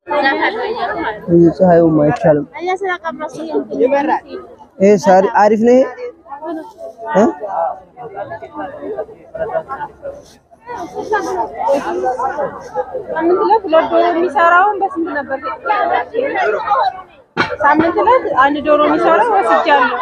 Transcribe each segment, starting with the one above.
እዚህ ፀሐዩም አይቻልም። ይሄ ሳሪ አሪፍ ነው። ይሄ እ? ሳምንት ዕለት ሁለት ዶሮ የሚሰራውን በስንት ነበር? ሳምንት ዕለት አንድ ዶሮ የሚሰራው ወስጃለሁ።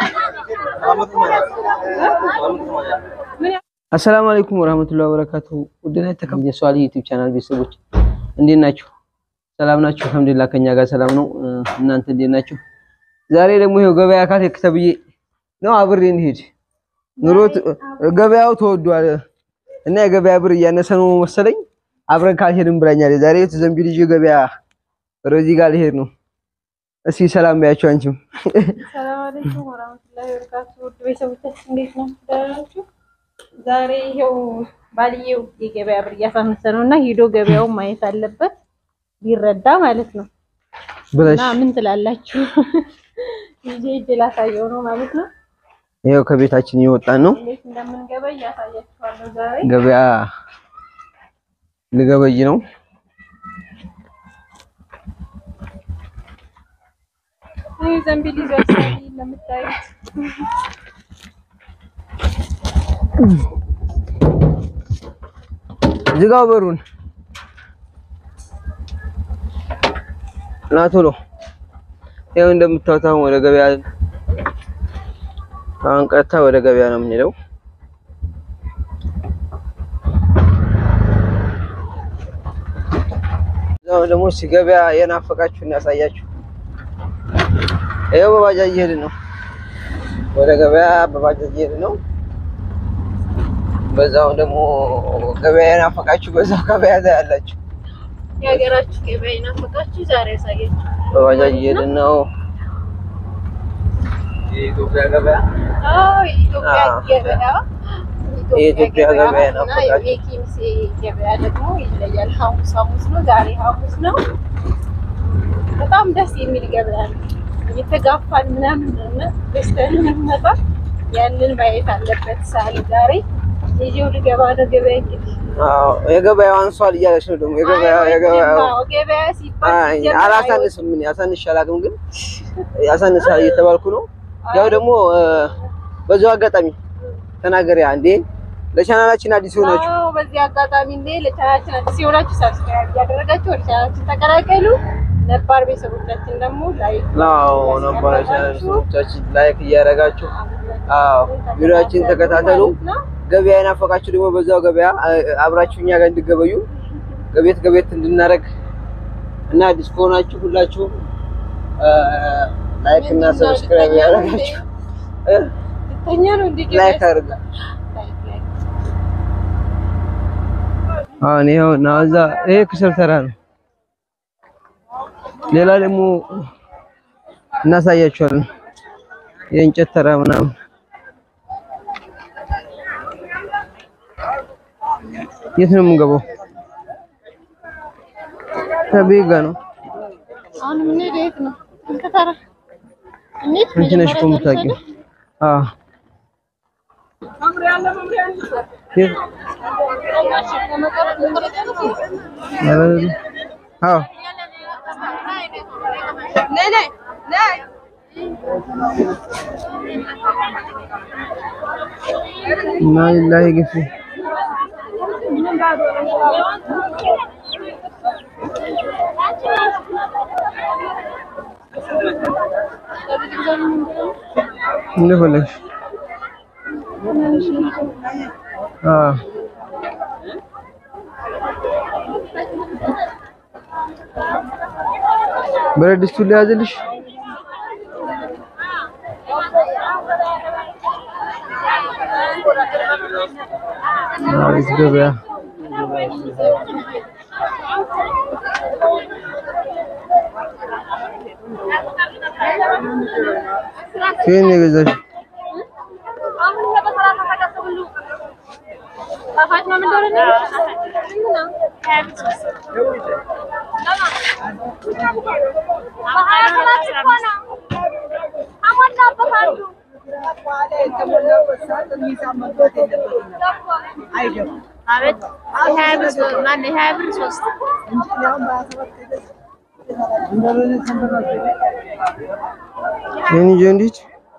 ምን ያ- አሰላሙ አለይኩም ወራህመቱላሂ ወበረካቱ። ውድና የተከበራችሁ የሷሊ ዩቲዩብ ቻናል ቤተሰቦች እንዴት ናችሁ? ሰላም ናችሁ? አልሐምዱሊላህ ከኛ ጋር ሰላም ነው። እ፣ እናንተ እንዴት ናችሁ? ዛሬ ደግሞ ይኸው ገበያ ካት ተብዬ ነው አብሬ እንሂድ። ኑሮ ት- ገበያው ተወዷል እና የገበያ ብር እያነሰ ነው መሰለኝ አብረን ካልሄድን ብላኛለች። ዛሬ ዘንቢል ይዤ ገበያ ወደዚህ ጋር ልሄድ ነው። እስኪ ሰላም በያቸው አንቺም ሰላም አለይኩም ወራህመቱላሂ ወበረካቱ። ውድ ቤተሰቦቻችን እንዴት ናችሁ? ደህና ናችሁ? ዛሬ ይሄው ባልየው የገበያ ብር እያሳነሰ ነው እና ሂዶ ገበያውን ማየት አለበት ቢረዳ ማለት ነው። ብለሽ እና ምን ትላላችሁ? ይዤ እጅ ላሳየው ነው ማለት ነው። ይኸው ከቤታችን እየወጣን ነው። እንዴት እንደምንገበይ እያሳያችኋለሁ ዛሬ ገበያ ልገበይ ነው። ይህ ዘንቢል ይዟል ሳሪ እንደምታዩት ዝጋው በሩን ና ቶሎ። ይኸው እንደምታዩት አሁን ወደ ገበያ አሁን ቀጥታ ወደ ገበያ ነው የምንሄደው። እዛው ደግሞ እስኪ ገበያ የናፈቃችሁ እናሳያችሁ። ይኸው በባጃጅ እየሄድን ነው ወደ ገበያ በባጃጅ እየሄድን ነው። በዛው ደግሞ ገበያ የናፈቃችሁ በዛው ገበያ ላይ ያላችሁ የሀገራችሁ ገበያ ይናፈቃችሁ ዛሬ ያሳያችሁ። በባጃጅ እየሄድን ነው። የኢትዮጵያ ገበያ አዎ የኢትዮጵያ አዎ። ገበያ የኢትዮጵያ ገበያ እና ናፈቃችሁ። የኬሚሴ ገበያ ደግሞ ይለያል። ሐሙስ ሐሙስ ነው። ዛሬ ሐሙስ ነው። በጣም ደስ የሚል ገበያ ነው። እየተጋፋን ምናምን እና ደስተን የምንመጣ ያንን ማየት አለበት። ሳል ዛሬ ይዤው ልገባ ነው ገበያ እንግዲህ አዎ የገበያው አንሷል እያለች ነው ደግሞ የገበያው የገበያው አዎ፣ ገበያ ሲባል አይ ሲጀመር አላሳንስም። ምን ያሳንሽ አላውቅም፣ ግን ያሳንሳል እየተባልኩ ነው። ያው ደግሞ እ፣ በዚሁ አጋጣሚ ተናገሪያ እንዴ ለቻናላችን አዲስ ሆናችሁ አዎ በዚህ አጋጣሚ እንዴ ለቻናላችን አዲስ የሆናችሁ ሰብስክራይብ እያደረጋችሁ ወደ ቻናላችን ተቀላቀሉ። ነባር ቤተሰቦቻችን ደግሞ ላይክ አዎ ነባር ቻናላችን ላይክ እያደረጋችሁ አዎ ቪዲዮአችን ተከታተሉ። ገበያ የናፈቃችሁ ደግሞ በዛው ገበያ እ፣ አብራችሁ እኛ ጋር እንድገበዩ ገቤት ገቤት እንድናረግ እና አዲስ ከሆናችሁ ሁላችሁም እ፣ ላይክ እና ሰብስክራይብ ያደረጋችሁ እ፣ ልተኛ ነው እንዴ ላይክ አድርጋ ላይክ ላይክ አሁን ይኸው እና እዛ ይሄ ክሰል ተራ ነው። ሌላ ደግሞ እናሳያቸዋለን። የእንጨት ተራ ምናምን የት ነው የምንገባው? ከቤት ጋር ነው። አሁን የምንሄደው የት ነው? ስንት ተራ እንሂድ። አንቺ ነሽ እኮ የምታውቂው። አዎ የት? ኧረ፣ አዎ እና ሊላሂ ግፊ እንደፈለግሽ አዎ ብረት ድስቱን ሊያዝልሽ አሪፍ ገበያ ከየት ነው የገዛሽው? ይህን ይዤ እንዲች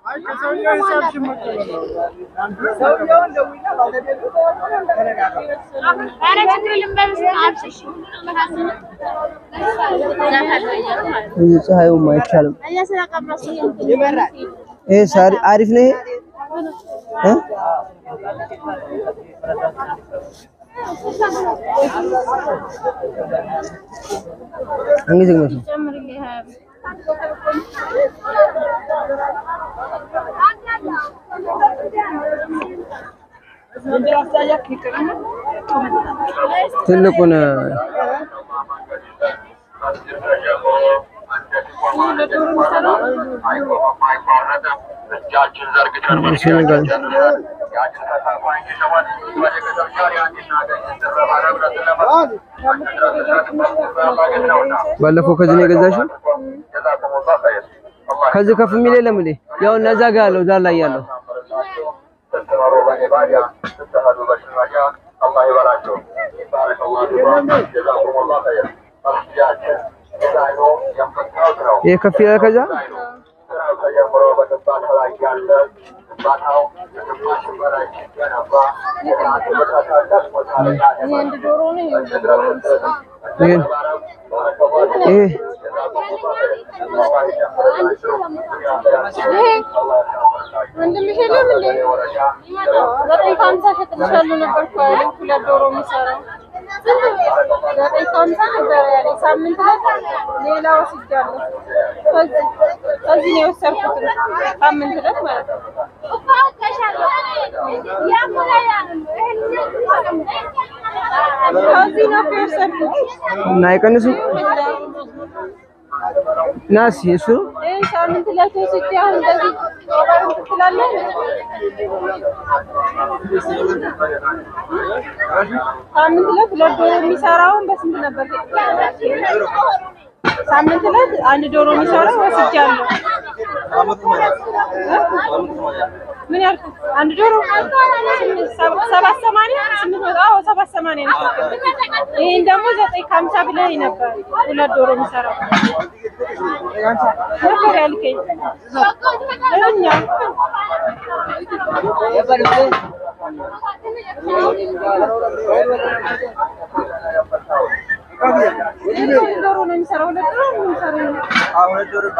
እዚህ ፀሐዩም አይቻልም። ይሄ ሳሪ አሪፍ ነው። ይሄ እ እንግዲህ ነው ትልቁን ባለፈው ከዚህ ነው የገዛሽው? ከዚህ ከፍ የሚል የለም እንዴ? ያው እነዛ ጋር ያለው ዳር ላይ ያለው ይሄ ከፍ ይላል። ከዛ አንድ ዶሮ ነው ይሄን ይሄ ይሄ ወንድምሽ የለም እንዴ? ዘጠኝ ከሀምሳ እሸጥልሻለሁ ነበር እኮ ያለኝ ሁለት ዶሮ የሚሰራው ዘጠኝ ከሀምሳ ነበር ያለኝ። ሳምንት ዕለት ሌላ ወስጃለሁ። ከዚህ ከዚህ ነው የወሰድኩት ሳምንት ዕለት ማለት ነው። ከዚህ ነው እኮ የወሰድኩት። እና አይቀንሱ ናስ እሱ ይሄ ሳምንት ዕለት ወስጄ አሁን እንደዚህ እንትን ትላለህ ሳምንት ዕለት ሁለት ዶሮ የሚሰራውን በስንት ነበር? ሳምንት ዕለት አንድ ዶሮ የሚሰራው ወስጃለሁ። ምን ያልኩት አንድ ዶሮ ስምንት- ሰባ- ሰባት ሰማንያ ስምንት መቶ አዎ ሰባት ሰማንያ ነው የሸጥኩት። ይሄን ደግሞ ዘጠኝ ከሀምሳ ብለኸኝ ነበር ሁለት ዶሮ የሚሰራው ነበር ያልከኝ እኛ ዶሮ ነው የሚሰራው ሁለት ዶሮ ነው የሚሰራው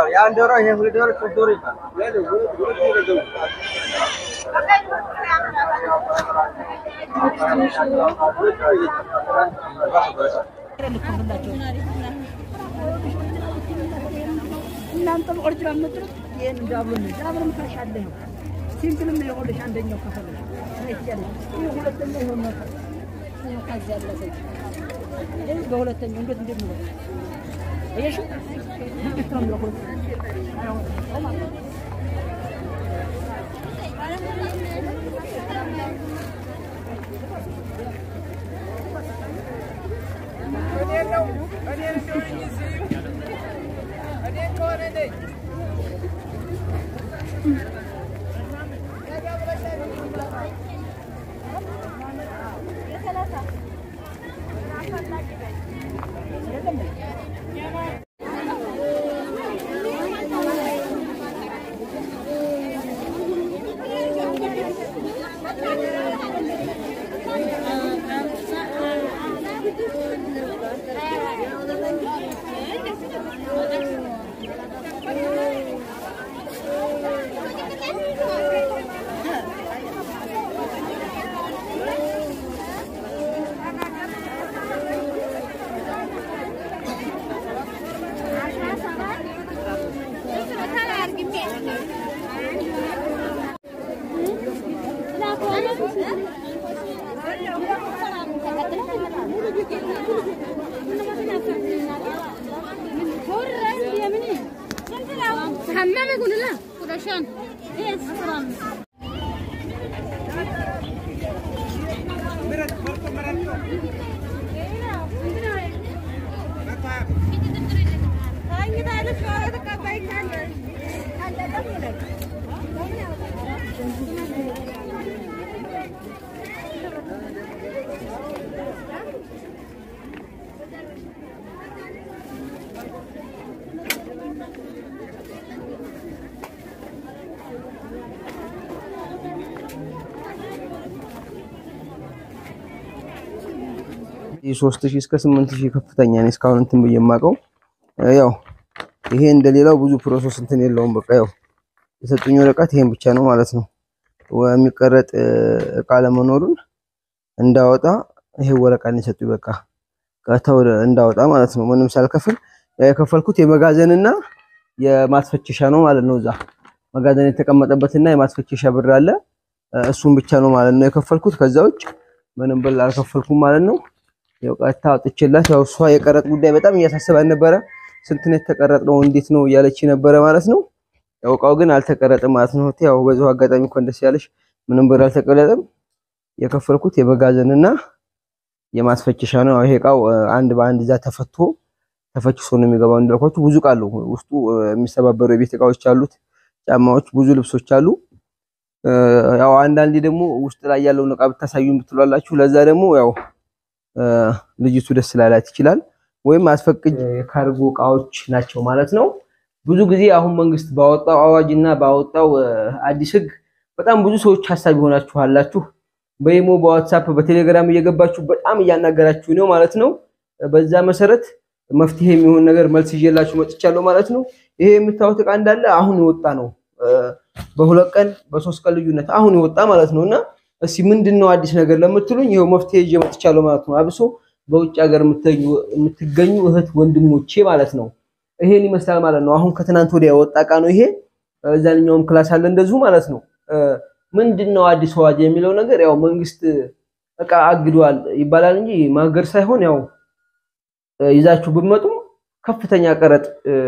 እናንተም ኦሪጂናል የምትሉት ይሄን ዳብሎ ነው። ዳብሎ ታሻለ ነው። ሲምፕልም ነው የቆለሽ አንደኛው ከፈለሽ ይሄ ሁለተኛው ይሆን ነው። ይሄ ከዚህ ያለፈ ይሄ በሁለተኛው እንዴት እንዴት ነው እየሽ እንዴት ነው ነው ሶስት ሺህ እስከ ስምንት ሺህ ከፍተኛ ነው እስካሁን እንትን ብዬ የማውቀው። ያው ይሄ እንደሌላው ብዙ ፕሮሰስ እንትን የለውም። በቃ ያው የሰጡኝ ወረቀት ይሄን ብቻ ነው ማለት ነው። የሚቀረጥ እቃ ለመኖሩን እንዳወጣ ይሄ ወረቀት ነው የሰጡኝ። በቃ ቀጥታ እንዳወጣ ማለት ነው። ምንም ሳልከፍል ያው የከፈልኩት የመጋዘንና የማስፈቸሻ ነው ማለት ነው። እዛ መጋዘን የተቀመጠበትና የማስፈቸሻ ብር አለ። እሱን ብቻ ነው ማለት ነው የከፈልኩት። ከዛ ውጭ ምንም ብር አልከፈልኩም ማለት ነው። ያው ቀጥታ አውጥቼላት ያው እሷ የቀረጥ ጉዳይ በጣም እያሳሰባን ነበረ። ስንት ነው የተቀረጥነው እንዴት ነው እያለች ነበረ ማለት ነው። ያው እቃው ግን አልተቀረጠም ማለት ነው። ያው በዛው አጋጣሚ እንኳን ደስ ያለሽ፣ ምንም ብር አልተቀረጠም። የከፈልኩት የመጋዘንና የማስፈቸሻ ነው። ይሄ እቃው አንድ በአንድ እዛ ተፈቶ ተፈችሶ ነው የሚገባው። እንዳልኳችሁ ብዙ እቃ አለው ውስጡ የሚሰባበሩ የቤት እቃዎች አሉት፣ ጫማዎች፣ ብዙ ልብሶች አሉ። ያው አንዳንዴ ደግሞ ውስጥ ላይ ያለውን እቃ ብታሳዩን ብትሏላችሁ። ለዛ ደግሞ ያው ልጅቱ ደስ ላላት ይችላል። ወይም አስፈቅጅ የካርጎ እቃዎች ናቸው ማለት ነው። ብዙ ጊዜ አሁን መንግስት ባወጣው አዋጅ እና ባወጣው አዲስ ህግ በጣም ብዙ ሰዎች ሀሳብ ይሆናችሁ አላችሁ። በኢሞ በዋትሳፕ በቴሌግራም እየገባችሁ በጣም እያናገራችሁ ነው ማለት ነው። በዛ መሰረት መፍትሄ የሚሆን ነገር መልስ ይዤላችሁ መጥቻለሁ ማለት ነው። ይሄ የምታዩት እቃ እንዳለ አሁን የወጣ ነው። በሁለት ቀን በሶስት ቀን ልዩነት አሁን የወጣ ማለት ነው። እና እስኪ ምንድን ነው አዲስ ነገር ለምትሉኝ ይኸው መፍትሄ ይዤ መጥቻለሁ ማለት ነው። አብሶ በውጭ ሀገር የምትገኙ እህት ወንድሞቼ ማለት ነው። ይሄን ይመስላል ማለት ነው። አሁን ከትናንት ወዲያ የወጣ እቃ ነው ይሄ። እዛኛውም ክላስ አለ እንደዚሁ ማለት ነው። ምንድን ነው አዲስ አዋጅ የሚለው ነገር ያው መንግስት እቃ አግዷል ይባላል እንጂ ማገድ ሳይሆን ያው ይዛችሁ ብትመጡም ከፍተኛ ቀረጥ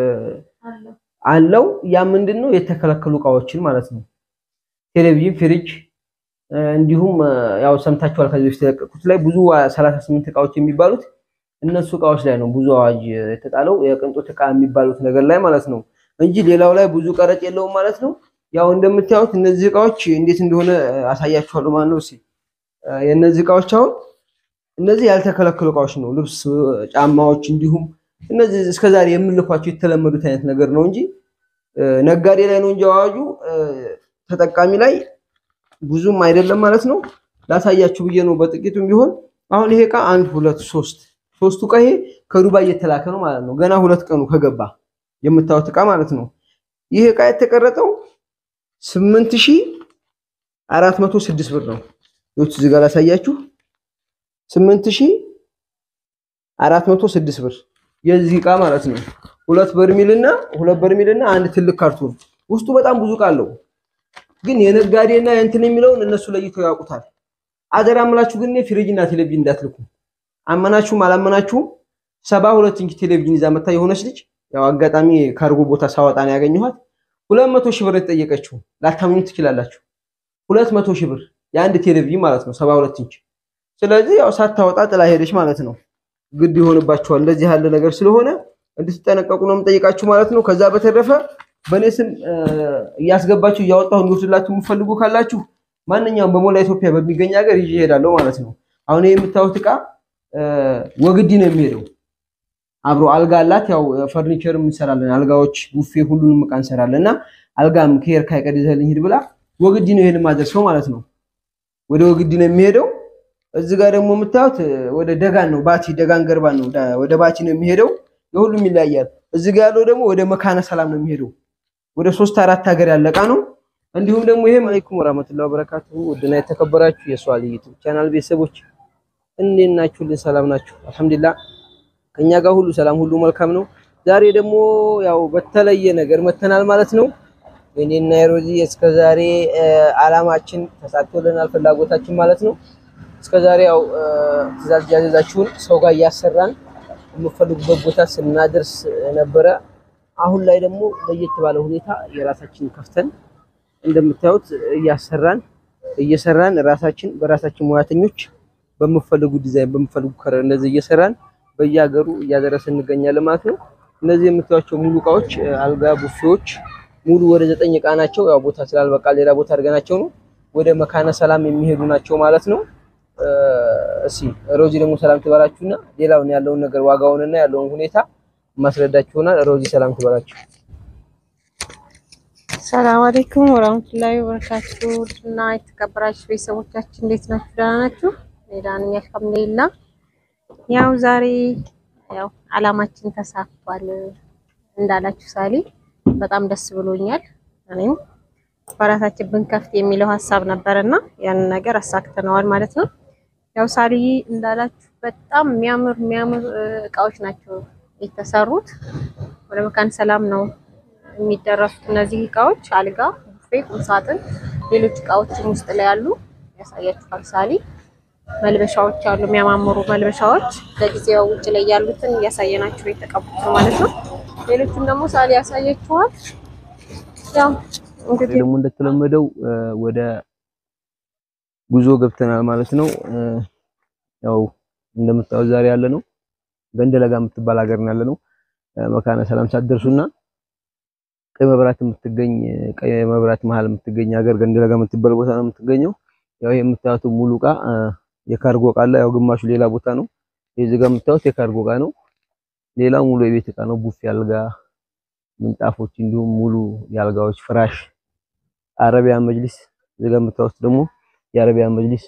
አለው። ያ ምንድን ነው የተከለከሉ እቃዎችን ማለት ነው። ቴሌቪዥን፣ ፍሪጅ እንዲሁም ያው ሰምታችኋል ከዚህ በፊት የተለቀቁት ላይ ብዙ 38 እቃዎች የሚባሉት እነሱ እቃዎች ላይ ነው ብዙ አዋጅ የተጣለው የቅንጦት እቃ የሚባሉት ነገር ላይ ማለት ነው እንጂ ሌላው ላይ ብዙ ቀረጥ የለውም ማለት ነው። ያው እንደምታዩት እነዚህ እቃዎች እንዴት እንደሆነ አሳያችኋለሁ ማለት ነው። እስኪ የእነዚህ እቃዎች አሁን እነዚህ ያልተከለከሉ እቃዎች ነው። ልብስ፣ ጫማዎች እንዲሁም እነዚህ እስከዛሬ የምንልኳቸው የተለመዱት አይነት ነገር ነው እንጂ ነጋዴ ላይ ነው እንጂ አዋጁ ተጠቃሚ ላይ ብዙም አይደለም ማለት ነው። ላሳያችሁ ብዬ ነው በጥቂቱም ቢሆን። አሁን ይሄ እቃ አንድ ሁለት ሶስት ሶስቱ እቃ ይሄ ከዱባይ የተላከ ነው ማለት ነው። ገና ሁለት ቀኑ ከገባ የምታዩት እቃ ማለት ነው። ይሄ እቃ የተቀረጠው ስምንት ሺህ አራት መቶ ስድስት ብር ነው። ይኸውት እዚህ ጋር ላሳያችሁ ስምንት ሺህ አራት መቶ ስድስት ብር የዚህ እቃ ማለት ነው። ሁለት በርሚልና ሁለት በርሚልና አንድ ትልቅ ካርቶን ውስጡ በጣም ብዙ እቃ አለው። ግን የነጋዴና የእንትን የሚለውን እነሱ ለይተው ያውቁታል። አደራ ምላችሁ ግን ፍሪጅና ቴሌቪዥን እንዳትልኩ። አመናችሁም አላመናችሁም ሰባ ሁለት ኢንች ቴሌቪዥን ይዛ መታ የሆነች ልጅ ያው አጋጣሚ ካርጎ ቦታ ሳወጣ ነው ያገኘኋት። ሁለት መቶ ሺህ ብር የተጠየቀችው ላታምኙ ትችላላችሁ። ሁለት መቶ ሺህ ብር የአንድ ቴሌቪዥን ማለት ነው ሰባ ሁለት ኢንች። ስለዚህ ያው ሳታወጣ ጥላ ሄደች ማለት ነው። ግድ ይሆንባችኋል እንደዚህ ያለ ነገር ስለሆነ እንድትጠነቀቁ ነው የምጠይቃችሁ ማለት ነው። ከዛ በተረፈ በእኔ ስም እያስገባችሁ እያወጣሁ እንዲወስድላችሁ የምፈልጉ ካላችሁ ማንኛውም በሞላ ኢትዮጵያ በሚገኝ ሀገር ይዤ እሄዳለሁ ማለት ነው። አሁን ይሄ የምታዩት እቃ ወግዲ ነው የሚሄደው። አብሮ አልጋ አላት። ያው ፈርኒቸርም እንሰራለን፣ አልጋዎች፣ ቡፌ፣ ሁሉንም እቃ እንሰራለን እና አልጋም ከሄር ካይቀር ይዘህልኝ ሂድ ብላ ወግዲ ነው ይሄን ማድረሰው ማለት ነው። ወደ ወግዲ ነው የሚሄደው። እዚህ ጋር ደግሞ የምታዩት ወደ ደጋን ነው፣ ባቲ ደጋን ገርባን ነው፣ ወደ ባቲ ነው የሚሄደው። የሁሉም ይለያያል። እዚህ ጋር ያለው ደግሞ ወደ መካነ ሰላም ነው የሚሄደው። ወደ ሶስት አራት ሀገር ያለ እቃ ነው። እንዲሁም ደግሞ ይሄ አለይኩም ወራህመቱላሂ ወበረካቱሁ ውድና የተከበራችሁ የሷሊ ዩቲዩብ ቻናል ቤተሰቦች እንዴት ናችሁልን? ሰላም ናችሁ? አልሐምዱሊላህ ከኛ ጋር ሁሉ ሰላም፣ ሁሉ መልካም ነው። ዛሬ ደግሞ ያው በተለየ ነገር መተናል ማለት ነው። እኔና የሮዚ እስከዛሬ አላማችን ተሳክቶልናል፣ ፍላጎታችን ማለት ነው። እስከዛሬ ያው ትእዛዝ ያዘዛችሁን ሰው ጋር እያሰራን የምፈልጉበት ቦታ ስናደርስ ነበረ። አሁን ላይ ደግሞ ለየት ባለ ሁኔታ የራሳችን ከፍተን እንደምታዩት እያሰራን እየሰራን ራሳችን በራሳችን ሙያተኞች በምፈልጉ ዲዛይን በምፈልጉ ከለር እንደዚህ እየሰራን በየሀገሩ እያደረስን እንገኛለን ማለት ነው። እነዚህ የምታዩቸው ሙሉ እቃዎች አልጋ፣ ቡፌዎች ሙሉ ወደ ዘጠኝ እቃ ናቸው። ያው ቦታ ስላልበቃ ሌላ ቦታ አድርገናቸው ነው ወደ መካነ ሰላም የሚሄዱ ናቸው ማለት ነው። እሺ ሮዚ ደግሞ ሰላም ትበላችሁና ሌላውን ያለውን ነገር ዋጋውንና ያለውን ሁኔታ ማስረዳችሁና ሮዚ ሰላም ትበላችሁ። ሰላም አለይኩም ወራህመቱላሂ ወበረካቱ እና የተከበራችሁ ቤተሰቦቻችን እንዴት ናችሁ? ደህና ናችሁ? እኔ ደህና ነኝ አልሐምዱሊላህ። ያው ዛሬ ያው አላማችን ተሳክቷል እንዳላችሁ ሳሊ በጣም ደስ ብሎኛል። እኔም በራሳችን ብንከፍት የሚለው ሀሳብ ነበርና ያንን ነገር አሳክተነዋል ማለት ነው። ያው ሳሊ እንዳላችሁ በጣም የሚያምር የሚያምር እቃዎች ናቸው የተሰሩት። ወደ መካነ ሰላም ነው የሚደረሱት እነዚህ እቃዎች አልጋ፣ ቡፌ፣ ቁምሳጥን፣ ሌሎች እቃዎችም ውስጥ ላይ ያሉ ያሳያችኋል ሳሊ መልበሻዎች አሉ፣ የሚያማምሩ መልበሻዎች ለጊዜው ውጭ ላይ ያሉትን እያሳየናችሁ የተቀቡት ነው ማለት ነው። ሌሎቹን ደግሞ ሳሊ ያሳያችኋል። ያው እንግዲህ ደግሞ እንደተለመደው ወደ ጉዞ ገብተናል ማለት ነው። ያው እንደምታዩት ዛሬ ያለ ነው ገንደለጋ የምትባል ሀገር ነው ያለ ነው። መካነ ሰላም ሳትደርሱና ቀይ መብራት የምትገኝ ቀይ መብራት መሀል የምትገኝ ሀገር ገንደለጋ የምትባል ቦታ ነው የምትገኘው። ያው የምታዩት ሙሉ እቃ የካርጎ እቃ አለ። ያው ግማሹ ሌላ ቦታ ነው። እዚህ ጋር የምታዩት የካርጎ እቃ ነው። ሌላው ሙሉ የቤት እቃ ነው። ቡፌ፣ አልጋ፣ ምንጣፎች እንዲሁም ሙሉ የአልጋዎች ፍራሽ፣ አረቢያን መጅሊስ እዚህ ጋር የምታዩት ደግሞ የአረቢያን መጅሊስ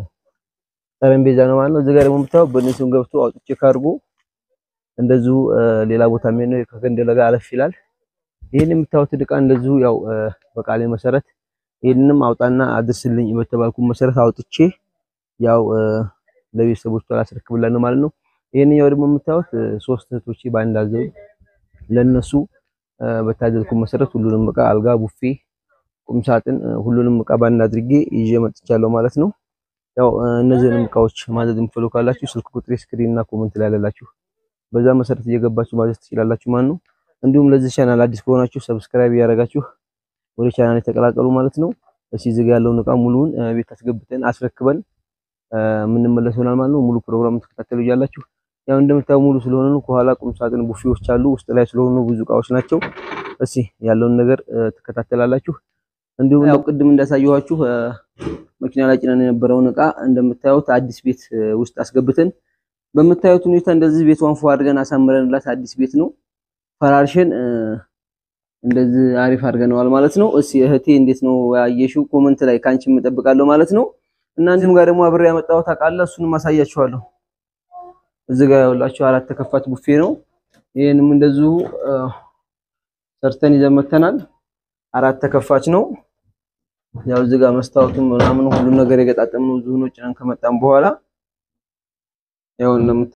ጠረጴዛ ነው ማለት ነው። እዚህ ጋር ደግሞ የምታዩት በእነሱም ገብቶ አውጥቼ ካርጎ እንደዚሁ ሌላ ቦታ ምን ነው ከገንደለጋ አለፍ ይላል። ይሄን የምታዩት እቃ እንደዚሁ ያው በቃሌ መሰረት ይሄንንም አውጣና አድርስልኝ በተባልኩ መሰረት አውጥቼ ያው ለቤተሰቦቿ ላስረክብላት ነው ማለት ነው። ይሄንኛው ደግሞ የምታዩት ሶስት እህቶቼ በአንድ አዘው ለነሱ በታዘዝኩ መሰረት ሁሉንም እቃ አልጋ፣ ቡፌ፣ ቁምሳጥን ሁሉንም እቃ ባንድ አድርጌ ይዤ መጥቻለሁ ማለት ነው። ያው እነዚህንም እቃዎች ማዘዝ የምትፈልጉ ካላችሁ ስልክ ቁጥሬ ስክሪን እና ኮመንት ላይ ያለላችሁ በዛ መሰረት እየገባችሁ ማዘዝ ትችላላችሁ ማለት ነው። እንዲሁም ለዚህ ቻናል አዲስ ከሆናችሁ ሰብስክራይብ እያደረጋችሁ ወደ ቻናል የተቀላቀሉ ማለት ነው። እሺ እዚህ ጋር ያለውን እቃ ሙሉውን ቤት አስገብተን አስረክበን የምንመለስ ይሆናል ማለት ነው። ሙሉ ፕሮግራም ተከታተሉ እያላችሁ ያው እንደምታዩ ሙሉ ስለሆነ ነው። ከኋላ ቁም ሳጥን ቡፌዎች አሉ። ውስጥ ላይ ስለሆኑ ብዙ እቃዎች ናቸው። እሺ ያለውን ነገር ትከታተላላችሁ። እንዲሁም ያው ቅድም እንዳሳየኋችሁ መኪና ላይ ጭነን የነበረውን እቃ እንደምታዩት አዲስ ቤት ውስጥ አስገብተን በምታዩት ሁኔታ እንደዚህ ቤቷን ፏ አድርገን አሳምረንላት አዲስ ቤት ነው ፈራርሸን እንደዚህ አሪፍ አድርገነዋል ማለት ነው። እሺ እህቴ እንዴት ነው ያየሽው? ኮመንት ላይ ካንቺ እጠብቃለሁ ማለት ነው። እና እንዲሁም ጋር ደግሞ አብሬ ያመጣሁት አቃለ እሱንም አሳያችኋለሁ። እዚህ ጋር ያውላችሁ አራት ተከፋች ቡፌ ነው። ይሄንም እንደዚሁ ሰርተን ይዘን መተናል። አራት ተከፋች ነው። ያው እዚህ ጋር መስታወቱም ምናምን ሁሉም ነገር የገጣጠምነው እዚሁ ነው ጭነን ከመጣን በኋላ ያው